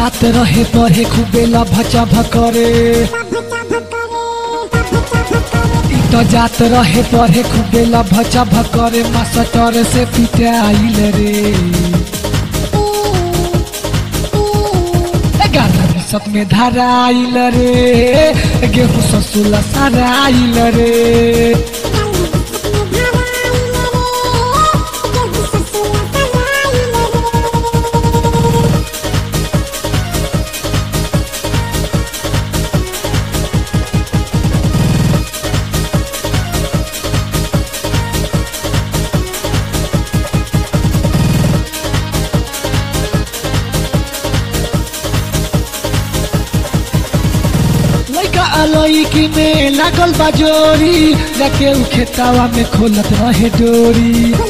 जात रहे पढ़े खूबे लभचा भकरे इ त जात रहे पढ़े खूबे लभचा भकरे मास्टर से पिटाइल रे ग्यारह बिसत में धराइल रे गेहूँ ससुला सराइल रे लइका अलैकी में लागल बाजोरी जाके उ खेतावा में खोलत रहे डोरी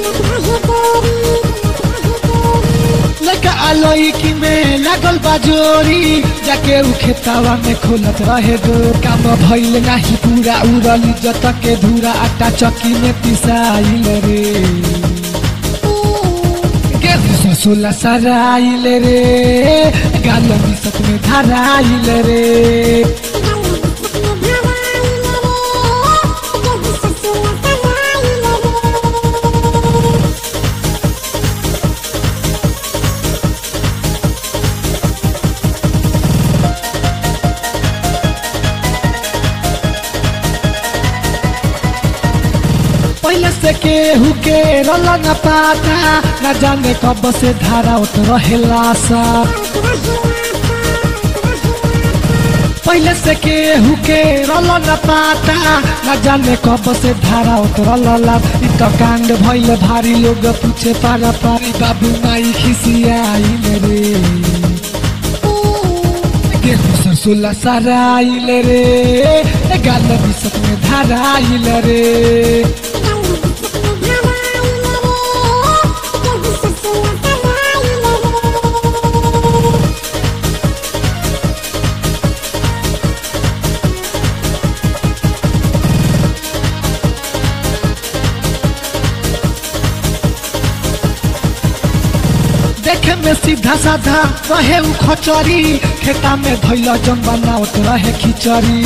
लइका अलैकी में लागल बाजोरी जाके उ खेतावा में खोलत रहे डोर काम भइल नाही पूरा उड़ल इज्जत के धूरा आटा चक्की में पिसाइल रे गेहूँ ससुला सराइल रे गाल मिसत में धराइल रे पहले से केहू के रल न पाता न जाने कब से धारा उत रहेला सा पहले से केहू के रल न पाता न जाने कब से धारा उत रला इ त कांड भइल भारी लोग पूछे पारा पारी बाबू माई खिसियाइल रे गेहूँ सरसोला सराइल रे गाल बिसत में धराइल रे देखे में सीधा साधा रहे उ खचरी खेता में धैल जम बनावत रहे खिचड़ी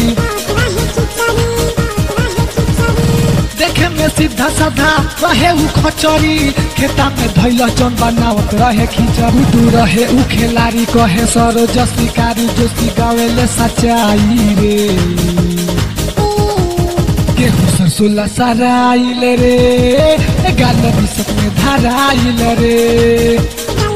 देखे में सीधा साधा रहे उ खचरी खेता में धैल जम बनावत रहे खिचड़ी दू रहे उ खेलारी कहे सरो जसी कारी जोशी गावेले सच्चाई रे गेहूँ सरसोला सराइल रे गाल बिसत में धराइल रे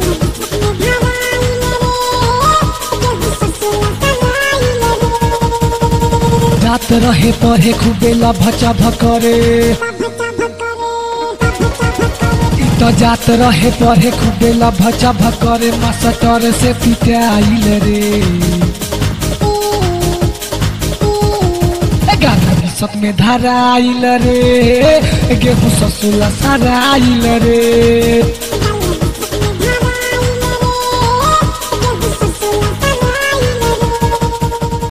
जात रहे पढ़े खूबे लभचा भकरे इ त जात रहे पढ़े खूबे लभचा भकरे मास्टर से पिटाइल रे ग्यारह बिसत में धराइल रे गेहूँ ससुला सराइल रे